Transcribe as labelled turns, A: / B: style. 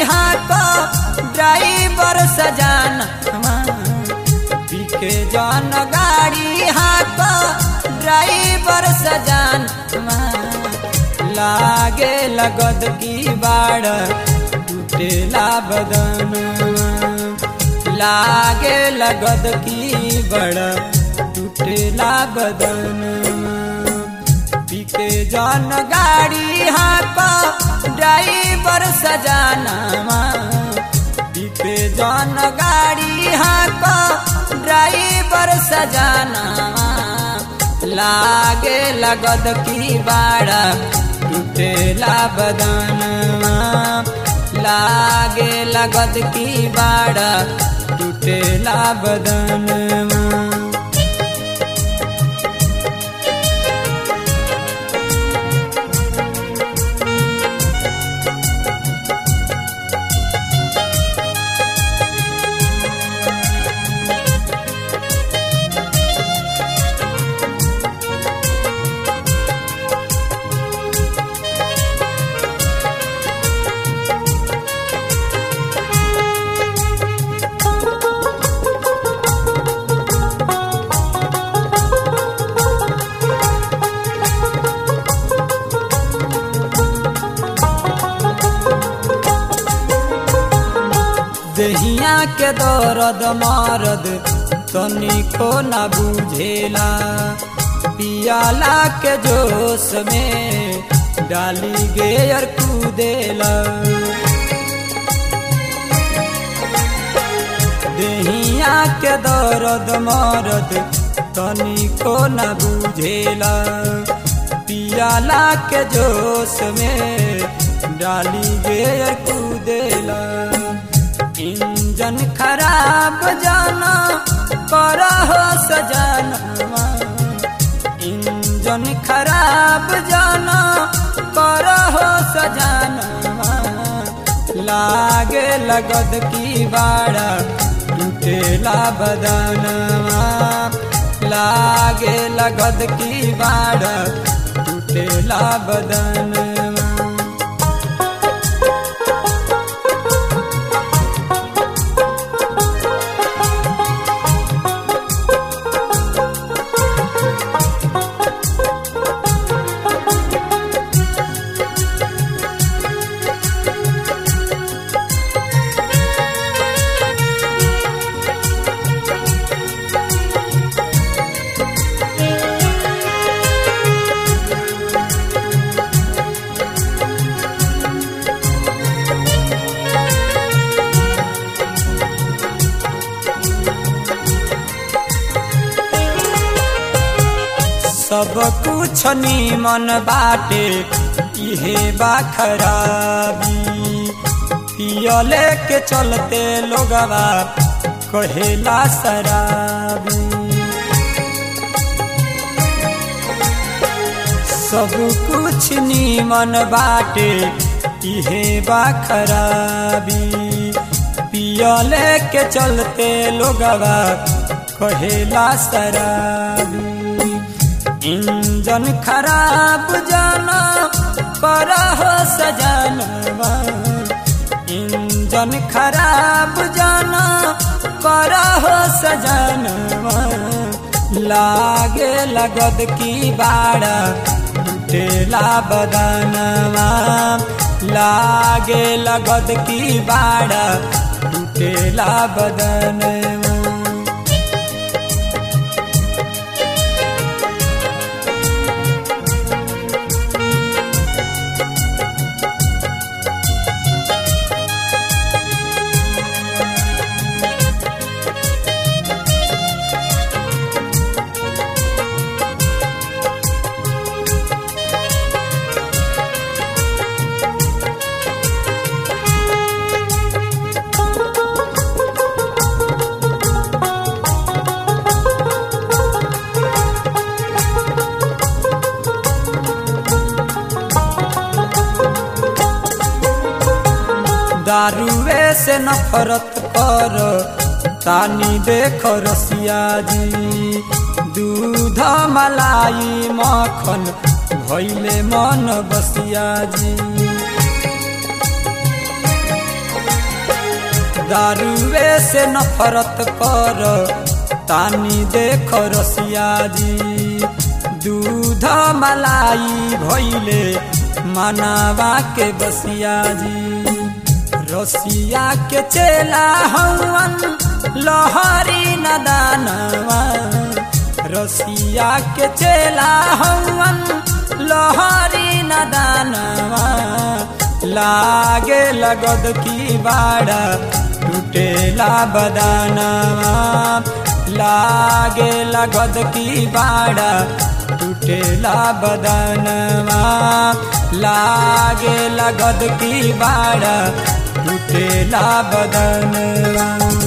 A: हाक ड्राइवर सजाना पीके जन गाड़ी हाक ड्राइवर सजाना लागे लगद की बाड़ टूटेला बदन लागे लगद की बड़ टूटेला बदन पीके जन गाड़ी हाक ड्राइवर सजाना पीके जन गाड़ी हाक ड्राइवर सजाना लागे लगद की बाड़ा टूटेला बदन लागे लगद की बाड़ा टूटेला बदन दहिया के दर्द मारद तनिको न बुझेला पियाला के जोश में डाली गेयर कूदेला दहिया के दर्द मारद तनिको न बुझेला पियाला के जोश में डाली गेयर कूदेला इंजन खराब जाना कर हो सजाना इंजन खराब जाना कर हो सजाना लागे लगद की बाड़ा टूटेला बदनवा लागे लगद की बाड़ा टूटेला बदनवा सब कुछ नीमन बाटे इहे बा खराबी पियले के चलते लोगवा कहेला शराबी सब कुछ नीमन बाटे इहे बा खराबी पियले के चलते लोगवा कहेला शराबी इंजन खराब जाना कर हो सजानवा इंजन खराब जाना कर हो सजानवा लागे लगद की बाड़ा टूटेला बदनवा लागे लगद की बाड़ा टूटेला बदनवा दारुए से नफरत कर तानी देख रसिया जी दूध मलाई मखन भैले मन बसिया जी दारुए से नफरत कर तानी देख रसिया जी दूध मलाई भैले मनावा के बसिया जी रसिया के चेला हवन लहरी नदानवा रसिया के चेला हवन लहरी नदानवा लागे लगद की बाड़ा टूटेला बदानवा लागे लगद की बाड़ा टूटेला बदनवा लागे लगद की बाड़ा टूटेला बदनवा